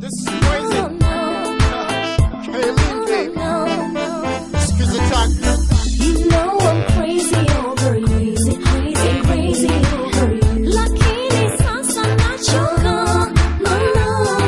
This is crazy. No, no, Kaylin, baby. no, no. Excuse the talk. You know I'm crazy over you, crazy, crazy over you. Lakini sasa nachoka, no, no.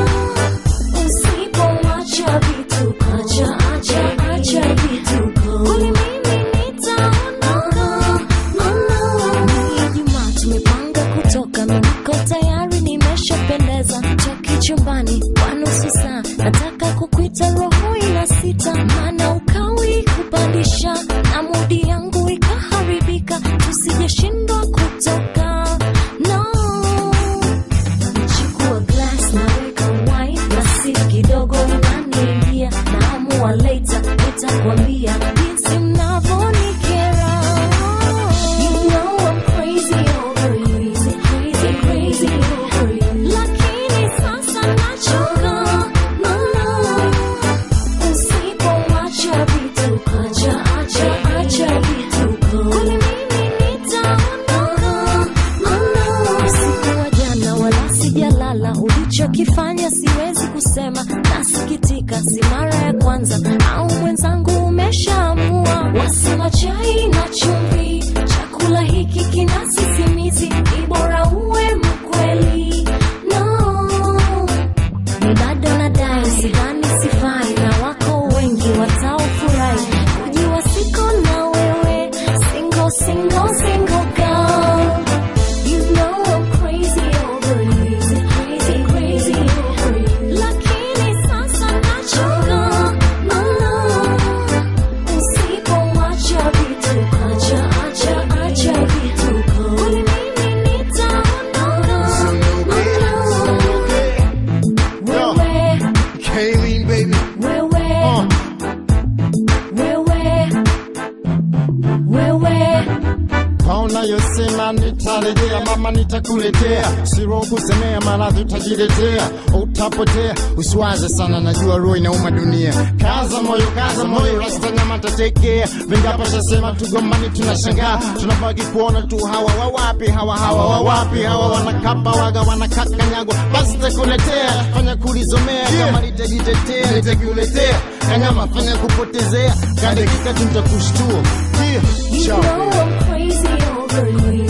Usipoacha vituko, acha, acha, acha vituko. Kweli mimi nitaondoka, no, no. Ni Ijumaa tumepanga kutoka, mimi niko tayari, nimeshapendeza. Toki chumbani kwa nusu saa, nataka kukuita, roho ina sita, maana ukawi kupandisha na mudi yangu ikaharibika, tusijeshindwa kutoka no. Nachukua glass naweka wine na si kidogo inaniingia, naamua later nitakwambia jinsi mnavyonikera. You know I'm crazy over you, crazy, crazy over you. Lakini sasa nachoka, no, no. Usipoacha vituko, acha, acha, acha vituko. Kweli mimi nitaondoka, no, no. Usiku wa jana wala sijalala, ulichokifanya siwezi kusema, nasikitika, si mara ya kwanza, au mwenzangu umeshaamua. Wasema chai na chumvi, chakula hiki kina sisimizi, ni bora uwe mkweli, no ni bado nadai, sidhani sifai, na wako wengi wataofurahi kujua siko na wewe, single, single, single girl. You know I'm crazy over you, crazy, crazy over you. Lakini sasa nachoka, no, no. Usipoacha vituko, acha, acha, acha vituko. Kweli mimi nitaondoka, no, no. Yo, Wewe, Kaylin, baby. wewe, Uh, wewe, wewe. kaona yosema nitarejea, mama nitakuletea, siro kusemea, maradhi utajiletea, utapotea. Usiwaze sana, najua roho inauma dunia. Kaza moyo, kaza moyo, rasta nyama tatekea. Vingapo shasema tugombani, tunashangaa, tunabaki kuona tu hawa wawapi, hawa hawa wawapi, hawa wanakapa waga wanakakanyagwa. Basi takuletea, fanya kulizomea, kama nitajitetea, nitakuletea kanyama, fanya kupotezea, kadakika tu nitakushtua. Yeah, You ciao. know I'm crazy over you.